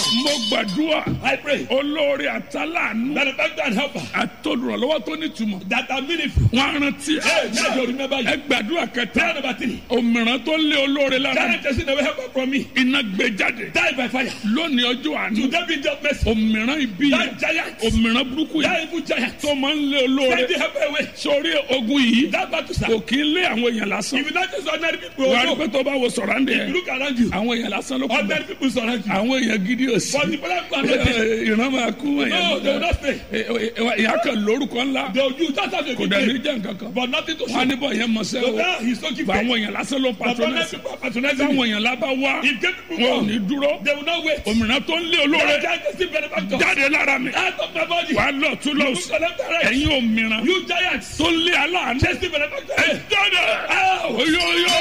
mo gbàdúrà I pray. olórí àtàlánú Benefactor and helper àtolùrànlọ́wọ́ tó nítumọ̀ that are meaningful. wọn á rántí Hey, ẹ now you remember you. ẹ gbàdúrà kẹta Prayer number three. òmìrán tó lé olóore lára Direct person never help from me. iná gbé jáde Die by fire. lónìí ọjọ́ àánú Today be just mercy. òmìrán ibi yẹn That giant. òmìrán burúkú That yẹn evil giant. tó máa ń lé olóore Send the helper away. sórí ogun yìí That battle sir. kò kí ń lé àwọn èèyàn lásán If you not just ordinary people, wàá rí also, pé tó bá wo sọ̀rọ̀ àǹdẹ̀ if you yẹn look around you, àwọn èèyàn lásán ló kù bẹ́ẹ̀ ordinary people surround you. àwọn èèyàn gidi ò sí But the people are not there. ìran máa kú No, they will èèyàn not stay. ìyá kan lórúkọ ńlá They will use that as a kò big dẹ̀ ní name, jẹ́ nǹkan kan but nothing to wọn á show. níbọ̀ yẹn mọ̀ sẹ́ So o now he's so bá gifted. àwọn èèyàn lásán ló But ordinary patronẹ́sì people are patronizing táwọn him. èèyàn lábá wá If gay people wọn ò ní come, dúró they will not wait. òmìnira tó ń lé olóore That giant is still benefactor. jáde lára mi Out of my body. wà á lọ tún lọ You sí look left and right. ẹ̀yin òmìnira You giants. tó ń lé aláàánú Chase the benefactor. ẹ jáde oyo oyo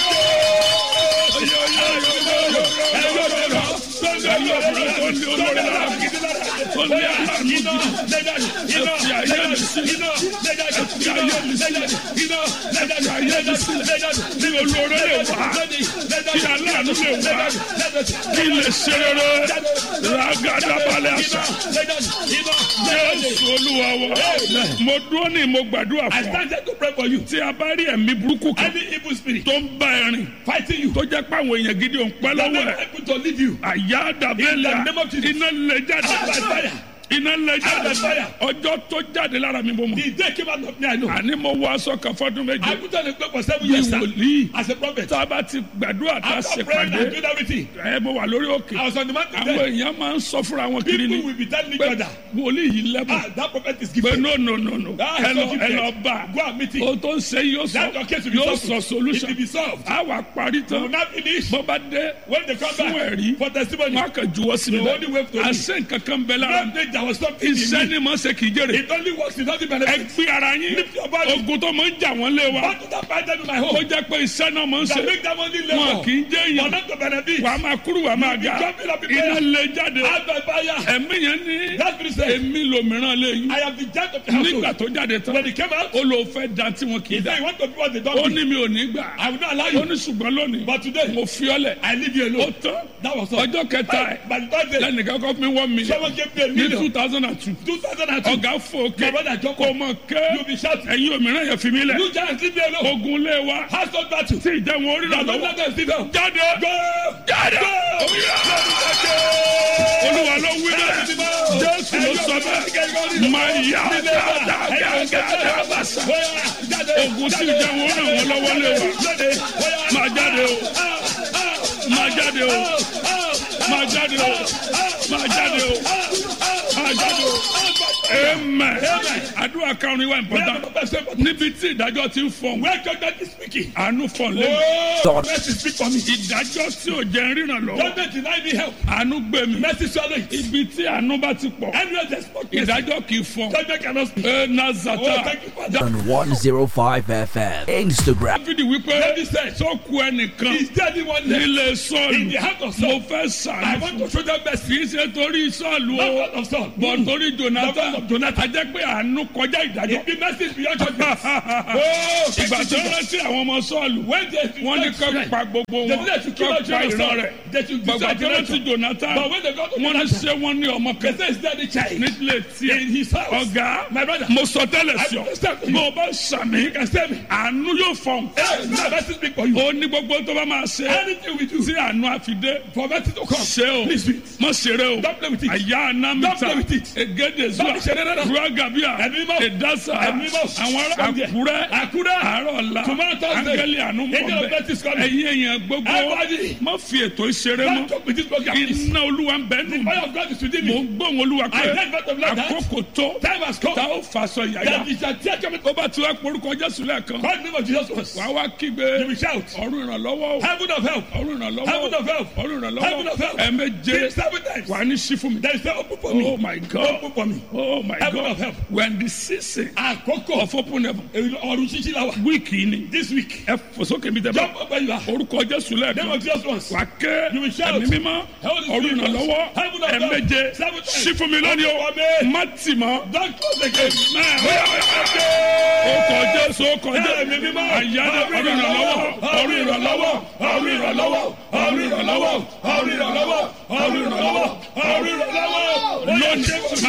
kí olóore lè wá kí aláàánú lè wá kí lè ṣe rere ragadabalẹ̀ àṣà jésù olúwa wa mo dúró ní mo gbàdúrà I fún ọ started to pray for you. tí a bá rí ẹ̀mí burúkú kan Any evil spirit tó ń bá ẹ rìn fighting you, tó jẹ́ pé àwọn èèyàn gidi ò ń pẹ́ that lọ́wọ́ not ẹ̀ able to leave you. àyà dàbẹ́lẹ̀ In the name of Jesus. iná lè jáde Out by fire. iná lè jáde Out by fire. ọjọ́ tó jáde lára mi bó mọ̀ The day came out of me, I know. àní mo wọ aṣọ kan fọdún I méje put on a cloak for seven bí years sir, wòlíì as a prophet. tá a bá ti gbàdúrà tá a After ṣe praying and pàdé doing everything, ẹ mo wà lórí òkè I was on the mountain àwọn there. èèyàn máa ń sọ fúnra wọn kiri People ni will be telling each pé other, wòlíì yìí lẹ́bùn ah, that prophet is pé gifted. no no no no Ah, ẹ he's so lọ ẹ gifted. lọ bá Go and meet him. o tó ń ṣe yóò That your case will sọ be yóò solved. sọ It solution will be solved. a wà parí You will tán not finish. bó bá dé When they come fún back ẹ̀rí for testimony, wọn kàn juwọ́ sí mi The only way to bẹ́ẹ̀ live. àṣẹ nǹkan kan bẹ lára that day there was something in iṣẹ́ me. ni mo ṣe kì í jèrè It only works, it doesn't ẹ benefit. gbé ara yín Lift your body. ogun tó máa ń jà wọ́n lé wa What did that fight them in my ó home? jẹ́ pé iṣẹ́ náà máa ń That ṣe make them only wọn labor. kì í jẹ́ For èèyàn not to benefit. wàá máa kúrú wàá máa ga jumping up in iná prayer. lè jáde Out by fire. ẹ̀mí yẹn ní That spirit said, èmi lòmíràn lè yín I am the judge of the nígbà household. tó jáde tán When he came out, ó lò fẹ́ da tí wọn kì í he da said, you want to be what they ó don't ní do. mi ò ní gbà I will not allow ó you. ní ṣùgbọ́n lónìí But today, mo fi ọ́ lẹ̀ I leave you ó alone. tán That was all. ọjọ́ kẹta ẹ̀ By the third day, lẹ́nìkan kọ́ fún mi one million someone gave me a ní two million. thousand and two 2002. ọ̀gá fò My òkè brother Joko, kò mọ̀ ké you'll be shouting. ẹ̀yin òmíràn yẹn fi mí lẹ̀ You giants, leave me alone. ogun lé wa Household battle. tí ìjẹun orí The rà Lord lọ́wọ́ let them sit down. jáde Go! jáde Go! olúwa ló wí bẹ́ẹ̀ jésù ló sọ bẹ́ẹ̀ máa yá dáadáa bàṣà ogun tí ìjẹun orí ràn wọ́n lọ́wọ́ lé wa máa jáde o máa jáde o máa jáde o máa jáde o máa jáde o amen àdúrà karùn-ún wa important níbi tí ìdájọ́ ti ń fọ̀n Where judgment is speaking. àánú fọ̀n lé Oh, mercy speak for me. ìdájọ́ tí ò jẹ́ ríran lọ́wọ́ Judgment deny me help. àánú gbé mi Mercy swallow it. ibi tí àánú bá ti pọ̀ Anywhere there's spoken. ìdájọ́ kì í fọ̀n Judgment cannot speak. ẹ Oh, nazata thank you, Father. on 105 FM. Instagram. dáfídì wípé David said, tó ku ẹnìkan Is there anyone left nílé in sọ́ọ̀lù the heart of mo Saul? fẹ́ I sàánú want fún to show them mercy. kì í ṣe torí sọ́ọ̀lù Not o God of Saul. bọ̀ torí jonathan Not Jonathan. a jẹ́ pé àánú kọjá ìdájọ́ It be mercy beyond judgment. Oh, thank ìgbà you, tó Jesus. rántí àwọn ọmọ sọ́ọ̀lù When they wọ́n ní kọ́ pa gbogbo They wọn did to kill kọ́ out pa Jonathan. ìran rẹ̀ They should gbàgbà destroy tó rántí Jonathan. jonathan But when they got to wọ́n ní Jonathan, ṣé wọ́n ní ọmọ they kan say, Is there the child nílé in tiẹ̀ his house? ọ̀gá My brother. mo sọ tẹ́lẹ̀ I sí ọ understand you. bó o bá sàmì You can say me. àánú yóò fọ̀n Hey, now mercy speak for you. ó ní gbogbo tó bá máa ṣe Anything we do tí àánú àfidé for mercy to come. ṣe o Please do it. mọ ṣeré o Don't play with it. àyà Don't anamita play with it. egede zuwa Don't ṣeré rárá. ruagabia Ẹ̀mí mọ́. edasa Ẹ̀mí mọ́. àwọn ará From there. àkúrẹ́ Àkúrẹ́. àárọ̀ ọ̀la Tomorrow Thursday. angeli àánú Angel of mọ̀ death is bẹ́ẹ̀ coming. ẹ̀yin èèyàn gbogbo Everybody. má fi ètò ìṣeré Don't mọ́ talk with this program. please. iná olúwa ń bẹ́ẹ̀ nù Fire of God is within mò me. ń gbóhùn olúwa I pé heard God of like that. àkókò tó Time has come. tá ó faṣọ yàyà That is a tear coming. ó bá ti wá porúkọ jésù lẹ́ẹ̀kan Call the name of Jesus once. wàá wá kígbe You will shout. ọ̀run ìrànlọ́wọ́ o Heaven of help. ọ̀run ìrànlọ́wọ́ Heaven of help. ọ̀run Heaven ìrànlọ́wọ́ of help. ẹ̀ẹ̀méje Three, seven times. wà ní sí fún mi. There is no open for oh me. my god Open for me. oh my Heaven god of help. when the season Àkókò of open heaven ọ̀run ṣíṣí la wà. wíìkì ni This week. ẹ fòsókè mi tẹ bá Jump up where you are. orúkọ jésù Name lẹ́ẹ̀kan of Jesus once. wà ké You will shout. ẹ̀mí mímọ́ Heaven is ọ̀run within us. ìrànlọ́wọ́ Heaven Open up doors. ẹ̀ẹ̀méje Seven times. sí fún mi lónìí o Open for me. má tì mọ́. Don't close again. ó kọjá Jésù ó kọjá Ẹ̀mí mímọ́. àyájọ́ ọ̀rọ̀ ìrànlọ́wọ́ ọ̀rọ̀ ìrànlọ́wọ́ ọ̀rọ̀ ìrànlọ́wọ́ ọ̀rọ̀ ìrànlọ́wọ́ ọ̀rọ̀ ìrànlọ́wọ́ ọ̀rọ̀ ìrànlọ́wọ́ ọ̀rọ̀ ìrànlọ́wọ́. lónìí